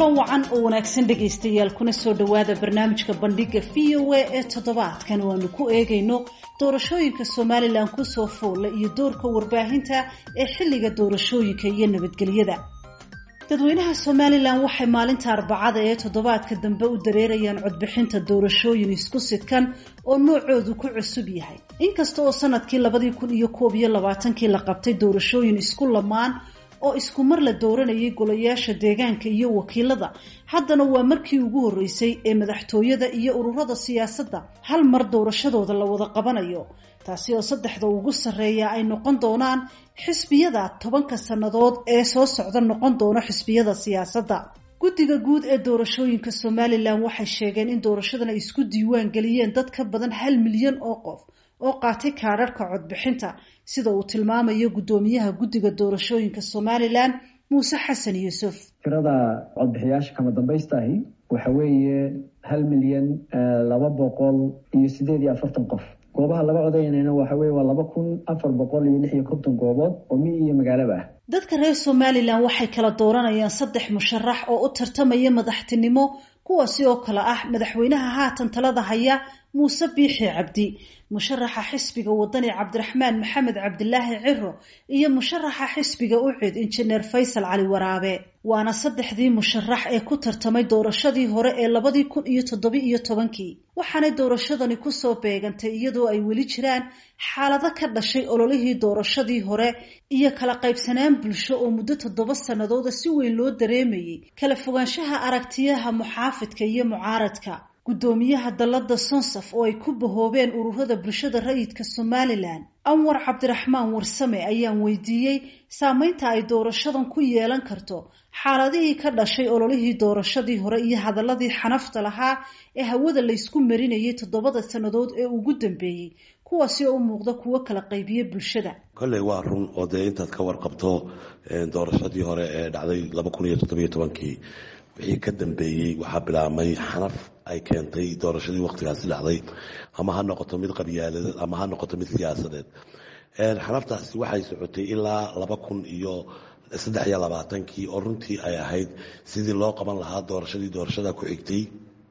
kulan wacan oo wanaagsan dhegaystayaal kuna soo dhowaada barnaamijka bandhiga v o a ee toddobaadkan waanu ku eegayno doorashooyinka somalilan kusoo foolla iyo doorka warbaahinta ee xilliga doorashooyinka iyo nabadgelyada dadweynaha somalilan waxay maalinta arbacada ee toddobaadka dambe u dareerayaan codbixinta doorashooyin isku sidkan oo noocoodu ku cusub yahay inkasta oo sanadkii labadii kun iyo koob iyo labaatankii la qabtay doorashooyin isku lamaan oo isku mar la dooranayay golayaasha deegaanka iyo wakiilada haddana waa markii ugu horreysay ee madaxtooyada iyo ururada siyaasadda hal mar doorashadooda la wada qabanayo taasi oo saddexda ugu sarreeya ay noqon doonaan xisbiyada tobanka sannadood ee soo socda noqon doono xisbiyada siyaasadda guddiga guud ee doorashooyinka somalilan waxay sheegeen in doorashadan ay isku diiwaan geliyeen dad ka badan hal milyan oo qof oo qaatay kaadharhka codbixinta sida uu tilmaamayo guddoomiyaha guddiga doorashooyinka somalilan muuse xasan yuusuf tirada codbixiyaasha kama dambaystahi waxa weeye hal milyan laba boqol iyo sideed iyo afartan qof goobaha laga codaynayna waxa weye waa laba kun afar boqol iyo lix iyo konton goobood oo mi iyo magaalaba ah dadka reer somalilan waxay kala dooranayaan saddex musharax oo u tartamaya madaxtinimo kuwaasi oo kale ah madaxweynaha haatan talada haya muuse biixi cabdi musharaxa xisbiga wadani cabdiraxmaan maxamed cabdilaahi ciro iyo musharaxa xisbiga ucid injineer faysal cali waraabe waana saddexdii musharax ee ku tartamay doorashadii hore ee labadii kun iyo toddobi iyo tobankii waxaanay doorashadani kusoo beegantay iyadoo ay weli jiraan xaalado ka dhashay ololihii doorashadii hore iyo kala qaybsanaan bulsho oo muddo toddoba sannadooda si weyn loo dareemayay kala fogaanshaha aragtiyaha muxaafidka iyo mucaaradka guddoomiyaha dallada sonsaf oo ay ku bahoobeen ururada bulshada rayidka somalilan anwar cabdiraxmaan warsame ayaan weydiiyey saameynta ay doorashadan ku yeelan karto xaaladihii ka dhashay ololihii doorashadii hore iyo hadaladii xanafta lahaa ee hawada laysku marinayay toddobada sannadood ee ugu dambeeyey kuwaasi oo u muuqda kuwo kala qaybiya bulshada kolley waa run oo dee intaad ka warqabto doorashadii hore ee dhacday laba kun iyo toddobiyo tobankii wixii ka dambeeyey waxaa bilaabmay xanaf ay keentay doorashadii waqtigaasi dhacday ama ha noqoto mid qabyaaladeed ama ha noqoto mid siyaasadeed xanaftaasi waxay socotay ilaa laba kun iyo saddex iyo labaatankii oo runtii ay ahayd sidii loo qaban lahaa doorashadii doorashada ku xigtay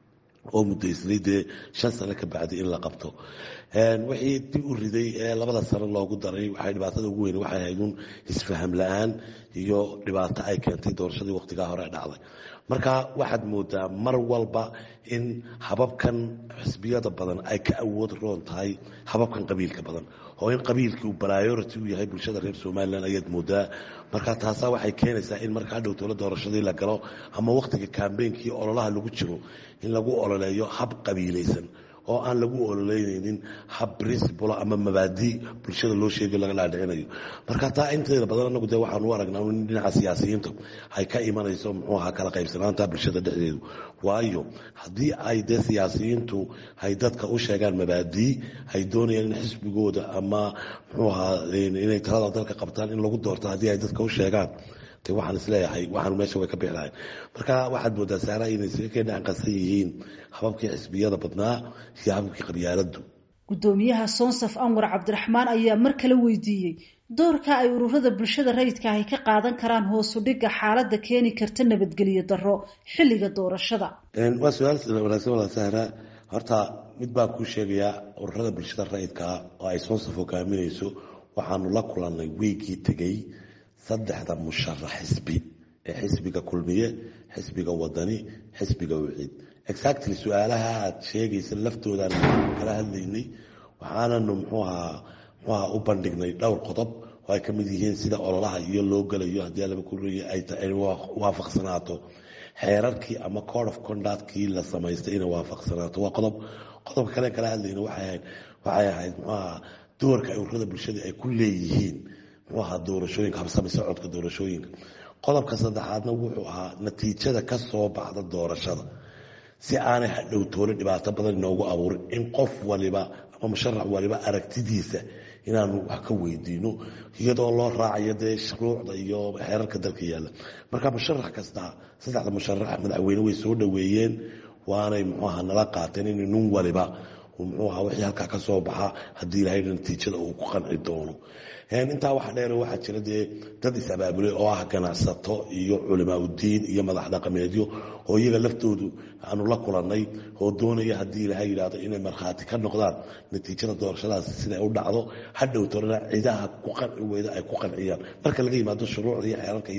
oo muddaysnay dee shan sano ka bacdi in la qabto wixii dib u riday ee labada sano loogu daray waxay dhibaatada ugu weyn waxay ahayd un isfaham la-aan iyo dhibaato ay keentay doorashadii waqtigaa hore dhacday marka waxaad moodaa mar walba in hababkan xisbiyada badan ay ka awood roon tahay hababkan qabiilka badan oo in qabiilkii uu balayority u yahay bulshada reer somalilan ayaad moodaa marka taasaa waxay keenaysaa in marka hadhow towla doorashadii la galo ama waqtiga kambeynkii ololaha lagu jiro in lagu ololeeyo hab qabiilaysan oo aan lagu ololeynaynin hab principal ama mabaadi bulshada loo sheegayo laga dhaadhicinayo marka taa inteeda badan anagu dee waxaan u aragnaa in dhinaca siyaasiyiinta ay ka imanayso muxuu ahaa kala qaybsanaanta bulshada dhexdeedu waayo haddii ay dee siyaasiyiintu ay dadka u sheegaan mabaadii ay doonayaan in xisbigooda ama muxuu ahaa inay talada dalka qabtaan in lagu doorto haddii ay dadka u sheegaan de waxaan isleeyahay waxaan meesha way ka bixi lahayn marka waxaad moodaa saara inay isaga ka dhaanqasan yihiin hababkii xisbiyada badnaa iyo hababkii qabyaaladu guddoomiyaha sonsaf anwar cabdiraxmaan ayaa mar kale weydiiyey doorka ay ururada bulshada rayidka ahy ka qaadan karaan hoosu dhigga xaaladda keeni karta nabadgelyo darro xilliga doorashada waa su-aal wanaagsan wala sahra horta mid baan kuu sheegayaa ururada bulshada rayidkaa oo ay sonsaf hogaaminayso waxaanu la kulannay wiigii tegey saddexda musharax xisbi ee xisbiga kulmiye xisbiga wadani xisbiga wiciid exactly su-aalaha aad sheegaysa laftoodan kala hadlaynay waxaananu mxuahaa mxuaha u bandhignay dhowr qodob oo ay ka mid yihiin sida ololaha iyo loo gelayo haddii alaba kureeye ay waafaqsanaato xeerarkii ama code of conductkii la samaystay inay waafaqsanaato waa qodob qodobka kale kala hadlayna waxay ahayd mxuaha doorka ay ururada bulshada ay ku leeyihiin muxuu ahaa doorashooyinka habsami socodka doorashooyinka qodobka saddexaadna wuxuu ahaa natiijada ka soo baxda doorashada si aanay hadhow toole dhibaato badan inoogu abuurin in qof waliba ama musharax waliba aragtidiisa inaanu wax ka weydiino iyadoo loo raacayo dee shuruucda iyo xeerarka dalka yaalla marka musharax kasta saddexda musharax madaxweyne way soo dhoweeyeen waanay muxuu ahaa nala qaateen in nin waliba muxuu ahaa wixii halkaa ka soo baxa haddii ilahayna natiijada uu ku qanci doono intaa waxa dheer waxaa jira dee dad is-abaabulay oo ah ganacsato iyo culimaa udiin iyo madax dhaqameedyo oo iyaga laftoodu aanu la kulannay oo doonaya haddii ilahay yidhaahdo inay markhaati ka noqdaan natiijada doorashadaas siday u dhacdo hadhow torana cidaha ku qanci weyda ay ku qanciyaan marka laga yimaado shuruucda iyo xeeranka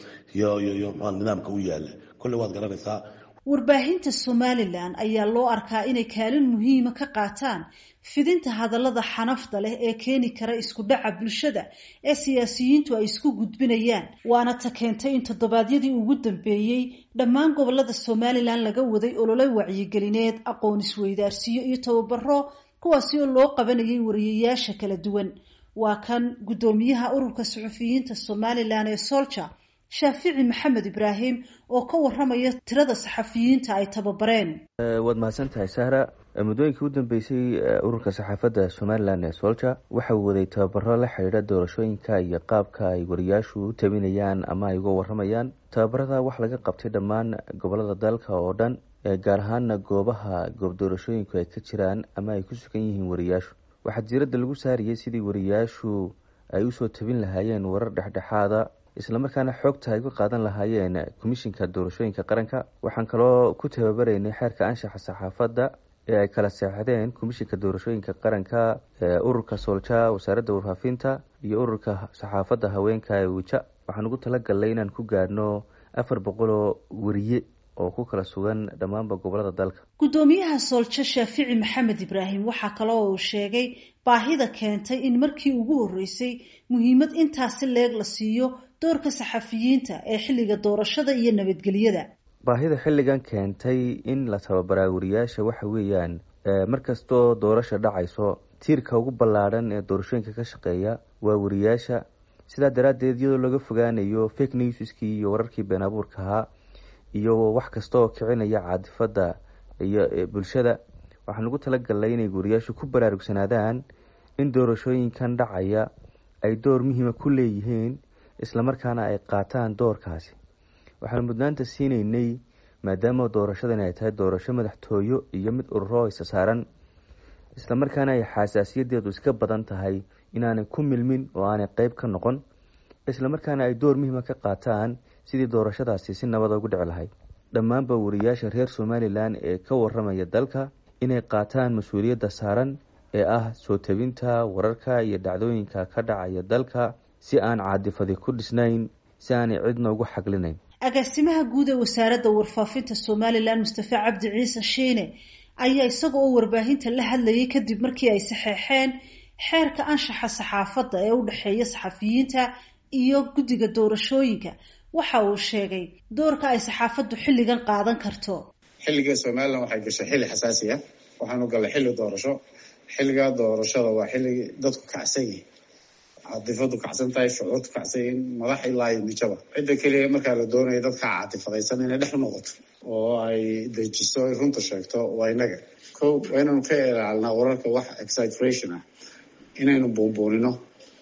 iyo nidaamka u yaala kolley waad garanaysaa warbaahinta somalilan ayaa loo arkaa inay kaalin muhiima ka qaataan fidinta hadallada xanafda leh ee keeni kara isku dhaca bulshada ee siyaasiyiintu ay isku gudbinayaan waana ta keentay in toddobaadyadii ugu dambeeyey dhammaan gobolada somalilan laga waday olole wacyigelineed aqoon isweydaarsiyo iyo tababaro kuwaasi oo loo qabanayay wariyayaasha kala duwan waa kan guddoomiyaha ururka suxufiyiinta somalilan ee solja shaafici maxamed ibraahim oo ka waramaya tirada saxafiyiinta ay tababareen waad mahadsan tahay sahra muddooyinkii u dambeysay ururka saxaafadda somalilan ee solja waxa uu waday tababaro la xidhiidha doorashooyinka iyo qaabka ay wariyaashu u tabinayaan ama ay uga waramayaan tababarada wax laga qabtay dhammaan gobolada dalka oo dhan gaar ahaana goobaha goob doorashooyinku ay ka jiraan ama ay ku sugan yihiin wariyaashu waxaa diiradda lagu saarayay sidii wariyaashu ay usoo tabin lahaayeen warar dhexdhexaada islamarkaana xoogta ay ku qaadan lahaayeen komishinka doorashooyinka qaranka waxaan kaloo ku tababaraynay xeerka anshaxa saxaafadda ee ay kala seexdeen komishinka doorashooyinka qaranka ururka soolja wasaaradda warfaafinta iyo ururka saxaafadda haweenka ee wija waxaan ugu talagalnay inaan ku gaadhno afar boqoloo wariye oo ku kala sugan dhammaanba gobolada dalka guddoomiyaha sooljo shaafici maxamed ibraahim waxaa kale oo uu sheegay baahida keentay in markii ugu horreysay muhiimad intaasi leeg la siiyo doorka saxafiyiinta ee xilliga doorashada iyo nabadgelyada baahida xilligan keentay in la tababaraa wariyaasha waxa weeyaan markastoo doorasha dhacayso tiirka ugu ballaadhan ee doorashooyinka ka shaqeeya waa wariyaasha sidaa daraaddeed iyadoo laga fogaanayo fake newskii iyo wararkii been abuurka ahaa iyo wax kasta oo kicinaya caadifadda iyo bulshada waxaan ugu talagalnay inay wariyaashu ku baraarugsanaadaan in doorashooyinkan dhacaya ay door muhiima ku leeyihiin islamarkaana ay qaataan doorkaasi waxaanu mudnaanta siinaynay maadaama doorashadani ay tahay doorasho madaxtooyo iyo mid ururo isa saaran islamarkaana ay xasaasiyadeedu iska badan tahay inaanay ku milmin oo aanay qeyb ka noqon islamarkaana ay door muhiima ka qaataan sidii doorashadaasi si nabada ugu dhici lahayd dhammaanba wariyaasha reer somalilan ee ka waramaya dalka inay qaataan mas-uuliyadda saaran ee ah soo tabinta wararka iyo dhacdooyinka ka dhacaya dalka si aan caadifadi ku dhisnayn si aanay cidna ugu xaglinayn agaasimaha guud ee wasaaradda warfaafinta somalilan mustafa cabdi ciise shiine ayaa isaga oo warbaahinta la hadlayay kadib markii ay saxeexeen xeerka anshaxa saxaafadda ee u dhexeeya saxafiyiinta iyo guddiga doorashooyinka waxa uu sheegay doorka ay saxaafaddu xilligan qaadan karto xilliga somalilan waxay gashay xilli xasaasi ah waxaanu gallay xilli doorasho xilligaa doorashada waa xilligii dadku kacsan yihin caadifadu kacsan tahay shucuurtu kacsan yihin madax ilaa iyo mijaba cidda keliya markaa la doonaya dadka caatifadaysan inay dhex u noqoto oo ay dejiso ay runta sheegto waa inaga ko waa inaynu ka ilaalnaa wararka wax exaggeration ah inaynu buunbuunino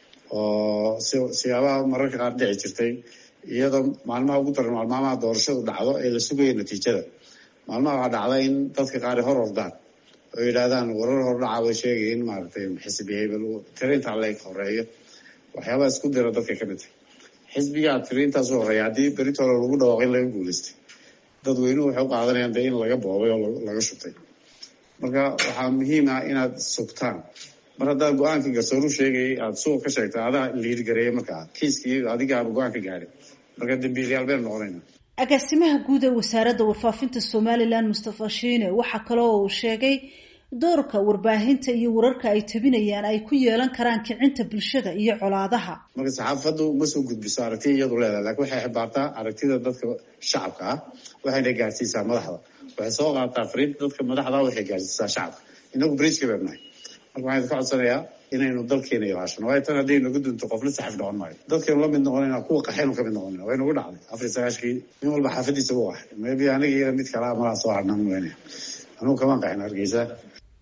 oo si siyaabaha mararka qaar dhici jirtay iyadoo maalmaha ugu daran maalmaamaha doorashadu dhacdo ee la sugaya natiijada maalmaha waxaa dhacda in dadka qaari hor ordaan oo yidhaahdaan warar hordhaca bay sheegaya in maaragtay xisbi hebel tirintaa leeg horeeyo waxyaabaha isku dira dadka ka mid tahay xisbigaa tiriintaasu horeeya haddii beritooda lagu dhawaaqo in laga guulaystay dadweynuhu waxay u qaadanayaan dee in laga boobay oo laga shubtay marka waxaa muhiim ah inaad sugtaan mar haddaad go-aankii garsooru sheegayay aada suuq ka sheegta adaa liid gareeya markaa kiiskii adigaaba go-aan ka gaadhay marka dambiilyaal baynu noqonayna agaasimaha guud ee wasaaradda warfaafinta somalilan mustafa shiine waxaa kale oo uu sheegay doorka warbaahinta iyo wararka ay tabinayaan ay ku yeelan karaan kicinta bulshada iyo colaadaha marka saxaafaddu ma soo gudbiso aragti iyadu leedahay lakin waxay xibaartaa aragtida dadka shacabka ah waxayna gaarsiisaa madaxda waxay soo qaataa fariinta dadka madaxda waxay gaarsiisaa shacabka inagu bridgeka baynu nahay marka waxaan idinka codsanayaa inaynu dalkeena ilaashano waayo tan haddii nagu dunto qofla saxif noqon maayo dadkaynu la mid noqonayna kuwa qaxaynu ka mid noqonayna way nagu dhacday afar iyo sagaashkii nin walba xaafadiisa u ahay maybe aniga iyo mid kalaa malaa soo harnaan weynaya anugu kamaan qaxin hargeysa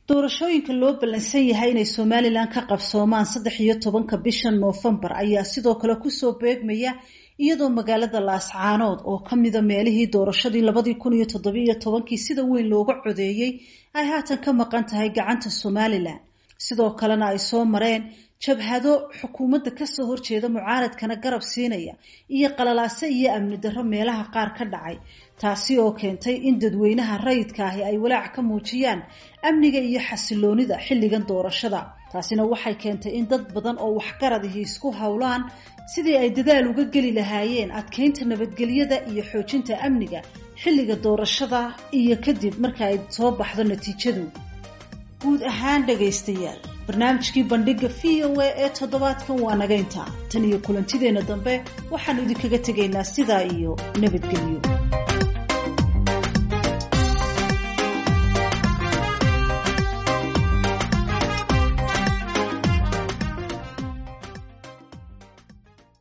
doorashooyinka loo ballansan yahay inay somalilan ka qabsoomaan saddex iyo tobanka bisha noofembar ayaa sidoo kale kusoo beegmaya iyadoo magaalada laascaanood oo kamida meelihii doorashadii labadii kun iyo toddobiiyo tobankii sida weyn looga codeeyey ay haatan ka maqan tahay gacanta somalilan sidoo kalena ay soo mareen jabhado xukuumadda kasoo horjeeda mucaaradkana garab siinaya iyo qalalaase iyo amni darro meelaha qaar ka dhacay taasi oo keentay in dadweynaha rayidka ahi ay walaac ka muujiyaan amniga iyo xasiloonida xilligan doorashada taasina waxay keentay in dad badan oo waxgaradihi isku howlaan sidii ay dadaal uga geli lahaayeen adkeynta nabadgelyada iyo xoojinta amniga xilliga doorashada iyo kadib marka ay soo baxdo natiijadu guud ahaan dhagaystayaal barnaamijkii bandhiga v o a ee toddobaadkan waa nagaynta tan iyo kulantideenna dambe waxaan idinkaga tegaynaa sidaa iyo nabadgelyo